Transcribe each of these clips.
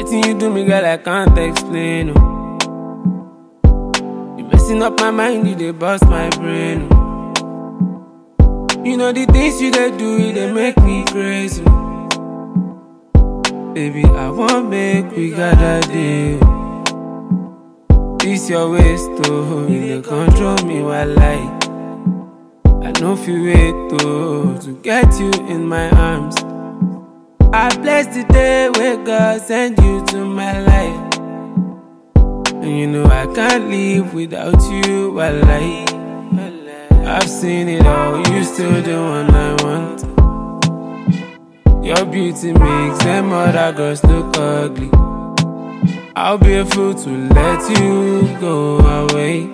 Anything you do me, girl, I can't explain. Oh. You messing up my mind, you dey bust my brain. Oh. You know the things you dey do, they make me crazy. Baby, I want make we gather deal. This your waist, oh, you dey control me while I. I know if you wait, oh, to get you in my arms. I bless the day where God sent you to my life. And you know I can't live without you, while I. I've seen it all, you still the one I want. Your beauty makes them other girls look ugly. I'll be a fool to let you go away.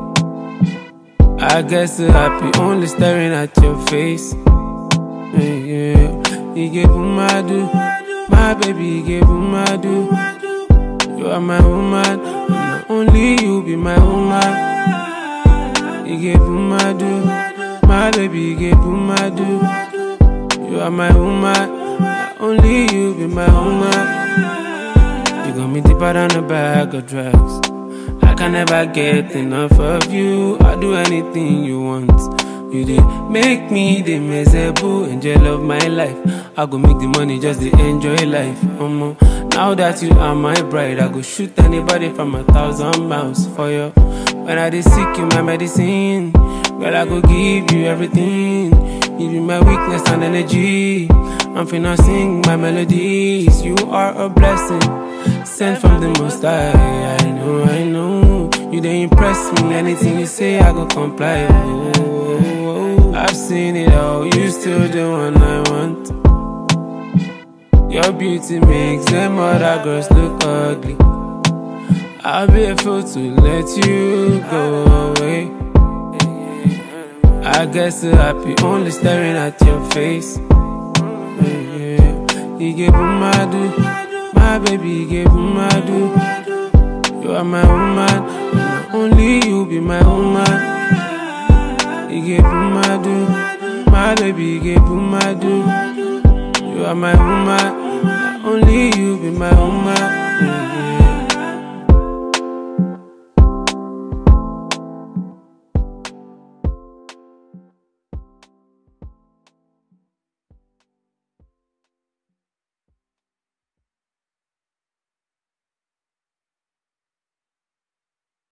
I guess I'm happy only staring at your face. Yeah, yeah. You get madu, my baby, you get madu. You are my woman, and only you be my woman. You get madu, my baby, you get madu. You are my woman, and only you be my woman. You got me deeper than a bag of drugs. I can never get enough of you. I'll do anything you want. You did make me the miserable angel of my life. I go make the money just to enjoy life. Um, now that you are my bride, I go shoot anybody from a thousand miles for you. When I dey sick, you my medicine. Girl, I go give you everything. Give you my weakness and energy. I'm finna sing my melodies. You are a blessing sent from the most high. I know, I know. You they impress me. Anything you say, I go comply. Oh, oh, oh. I've seen it all. You still the one I want. Your beauty makes them other girls look ugly. I'll be a fool to let you go away. I guess I'm happy only staring at your face. Yeah. You get madu, my baby, you get madu. You are my woman, and only you be my woman. You get madu, my baby, you get madu. You are my woman, and only you be my woman.